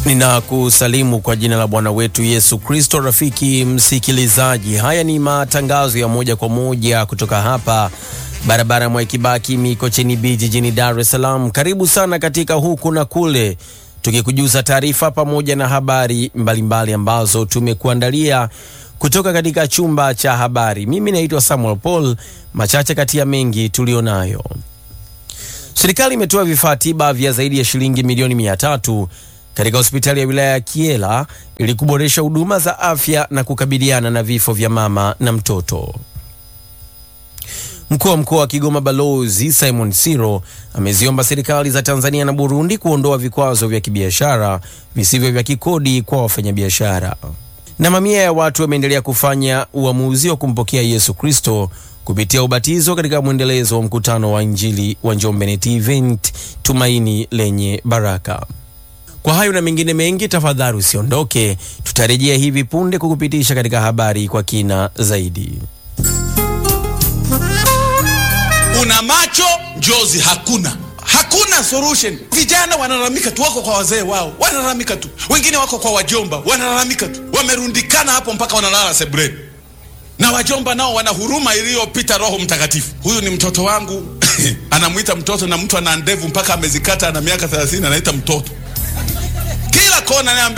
Ninakusalimu kwa jina la Bwana wetu Yesu Kristo. Rafiki msikilizaji, haya ni matangazo ya moja kwa moja kutoka hapa barabara Mwai Kibaki Mikocheni B jijini Dar es Salaam. Karibu sana katika huku na kule, tukikujuza taarifa pamoja na habari mbalimbali mbali ambazo tumekuandalia kutoka katika chumba cha habari. Mimi naitwa Samuel Paul. Machache kati ya mengi tulionayo: serikali imetoa vifaa tiba vya zaidi ya shilingi milioni mia tatu katika hospitali ya wilaya ya Kiela ili kuboresha huduma za afya na kukabiliana na vifo vya mama na mtoto. Mkuu wa mkoa wa Kigoma Balozi Simon Siro ameziomba serikali za Tanzania na Burundi kuondoa vikwazo vya kibiashara visivyo vya kikodi kwa wafanyabiashara. Na mamia ya watu wameendelea kufanya uamuzi wa kumpokea Yesu Kristo kupitia ubatizo katika mwendelezo wa mkutano wa Injili wa Njombe Net Event, tumaini lenye baraka. Kwa hayo na mengine mengi, tafadhali usiondoke, tutarejea hivi punde kukupitisha katika habari kwa kina zaidi. Una macho njozi hakuna, hakuna solution. Vijana wanalalamika tu, wako kwa wazee wao wanalalamika tu, wengine wako kwa wajomba wanalalamika tu, wamerundikana hapo mpaka wanalala sebuleni, na wajomba nao wana huruma iliyopita Roho Mtakatifu. Huyu ni mtoto wangu anamwita mtoto, na mtu ana ndevu mpaka amezikata, ana miaka 30 anaita mtoto kila kona